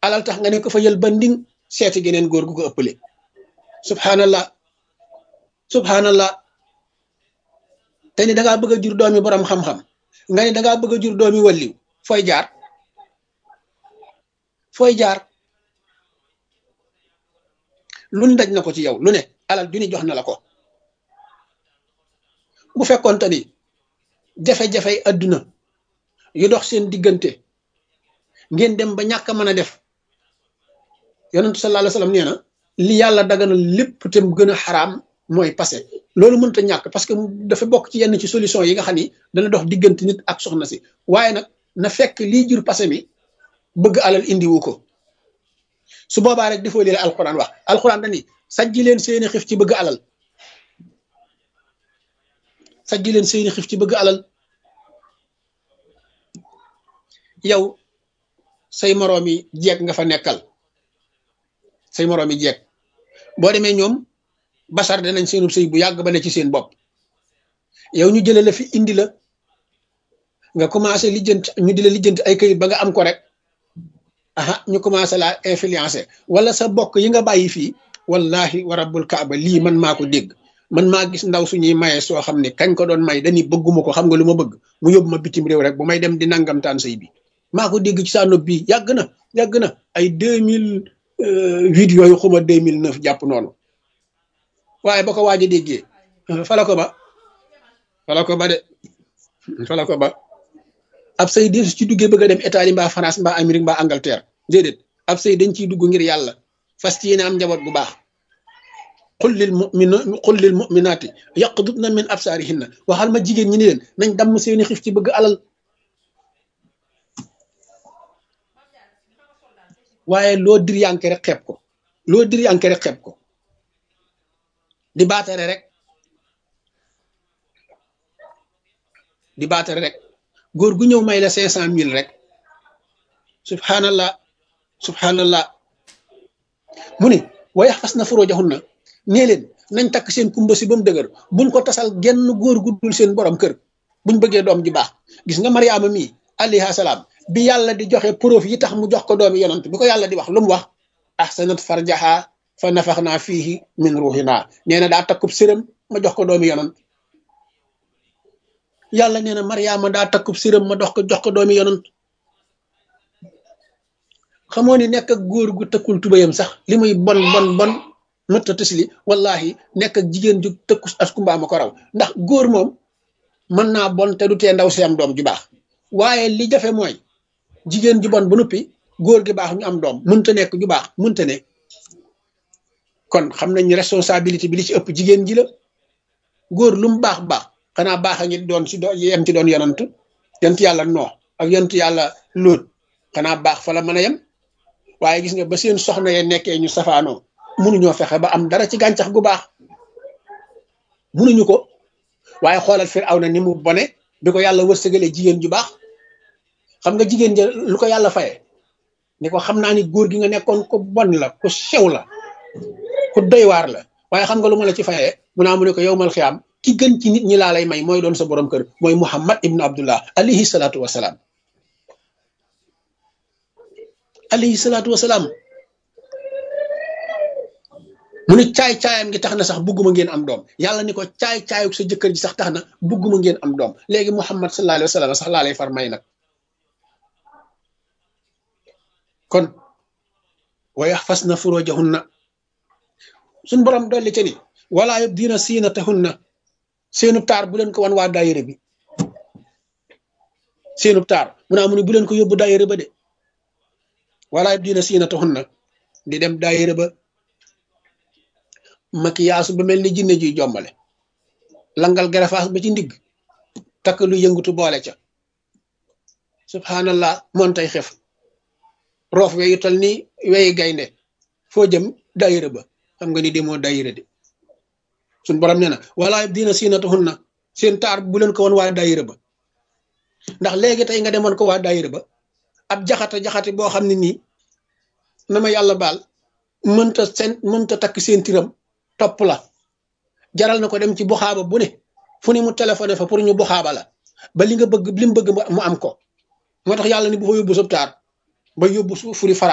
alal tax nga ne ko fa yël ba nding seeti geneen góor gu ko ëppale subhanallah subhanallah te ni dangaa bëgg a jur doomi borom xam-xam nga ni dangaa bëgg a jur doomi walliw fooy jaar fooy jaar lu ne daj na ko ci yow lu ne alal du ni jox na la ko bu fekkoonte ni jafe-jafey adduna yu dox seen diggante ngeen dem ba ñàkk a mën a def yonentu sallallahu alayhi wasallam nee na li yàlla daganal lépp te mu gën a xaraam mooy passé loolu mënut a ñàkk parce que dafa bokk ci yenn ci solution yi nga xam ni dana dox diggante nit ak soxna si waaye nag na fekk lii jur passé mi bëgg alal indiwu ko su boobaa rek defoo leen alxuraan wax alxuraan dani sajji leen seeni xif ci bëgg alal sajji leen seeni xif ci bëgg alal yow say moroomi jeeg nga fa nekkal say moroomi jeeg boo demee ñoom basar danañ seenub sëy bu yàgg ba ne ci seen bopp yow ñu jële la fi indi la nga commencé lijjanti ñu di la lijjanti ay këyit ba nga am ko rek aha ñu commencé laa influencé wala sa bokk yi nga bàyyi fii wallahi wa rabbul kaaba lii man maa ko dégg man maa gis ndaw suñuy maye soo xam ne kañ ko doon may dañuy bëgguma ko xam nga lu ma bëgg mu yóbbu ma bitim réew rek bu may dem di nangamtaan sëy bi maa ko dégg ci saa nopp bii yàgg na yàgg na ay deux mille huit yooyu xuma deux mille neuf jàpp noonu waaye ba ko waaj a déggee fala ko ba fala ko ba de fala ko ba ab sëy dee su ci duggee bëgg a dem Italie mbaa France mbaa Amérique mbaa Angleterre déedéet ab sëy dañ ciy dugg ngir yàlla fas ci yéene am njaboot bu baax qul lil mu'mina qul lil mu'minaati yaqdudna min absaarihinna waxal ma jigéen ñi ni leen nañ damm seeni xif ci bëgg alal waaye loo dir yanke rek xeeb ko loo dir yanke rek xeeb ko di baatare rek di baatare rek góor gu ñëw may la cinq cent mille rek subhanallah subhanallah mu ne wayax fas na furujahunna nee leen nañ takk seen kumba si ba mu dëgër buñ ko tasal genn góor gu dul seen borom kër buñ bëggee doom ji baax gis nga mariama mii alayha salaam bi yàlla di joxe preuve yi tax mu jox ko doomi yonant bi ko yàlla di wax lu mu wax ahsanat farjaha fa nafaxnaa fiihi min ruuxinaa nee na daa takkub sërëm ma jox ko doomi yonant yàlla nee na mariama daa takkub sërëm ma dox ko jox ko doomi yonant xamoo ni nekk ak góor gu tëkkul tubayam sax li muy bon bon bon mëtta tisli wallahi nekk ak jigéen ju tëkku askumba ma ko raw ndax góor moom mën naa bon te du tee ndaw si am doom ju baax waaye li jafe mooy jigéen ju bon ba noppi góor gi baax ñu am doom mënta nekk ju baax mënta ne kon xam nañ responsabilité bi li ci ëpp jigéen ji la góor lu mu baax baax xanaa baax a ngi doon si doon yem ci doon yonant yont yàlla noo ak yont yàlla lóot xanaa baax fa la mën a yem waaye gis nga ba seen soxna ye nekkee ñu safaanoo mënuñoo fexe ba am dara ci gàncax gu baax mënuñu ko waaye xoolal Firawna ni mu bone bi ko yàlla wërsëgalee jigéen ju baax xam nga jigéen ja lu ko yàlla faye ni ko xam naa ni góor gi nga nekkoon ko bon la ku sew la ku doy waar la waaye xam nga lu ma la ci fayee mu naa mu ne ko yow mal xiyaam ki gën ci nit ñi laa lay may mooy doon sa borom kër mooy Muhammad ibnu Abdullah alayhi salaatu wasalaam alayhi salaatu wasalaam mu ne caay-caayam gi tax na sax bugguma ngeen am doom yàlla ni ko caay-caayuk sa jëkkër ji sax tax na bugguma ngeen am doom léegi muhammad sallallahu alayhi wa sallam sax laa lay far may nag kon wa yaxfasna furujahunna suñ borom dolli ca ni wala yubdina siinatahunna seenu taar bu leen ko wan waa daayira bi seenu taar mu naa mu ne bu leen ko yóbbu daayira ba de wala yubdina siinatahunna di dem daayira ba makiyaasu ba mel ni jinne juy jombale langal garafaas ba ci ndigg takk lu yëngutu boole ca subhanallah moon tay xef roof weyu tal ni weyi gaynde foo jëm daayira ba xam nga ni demoo daayira de suñ borom nee na wala dina siinatuhun na seen taar bu leen ko woon waa daayira ba ndax léegi tey nga demoon ko waa daayira ba ab jaxata jaxate boo xam ne nii na ma yàlla baal mënta seen mënta takk seen tiram topp la jaral na ko dem ci buxaaba bu ne fu ne mu téléphoné fa pour ñu buxaaba la ba li nga bëgg li mu bëgg mu am ko moo tax yàlla ni bu fa yóbbu sab taar ba yóbbu fu furi fara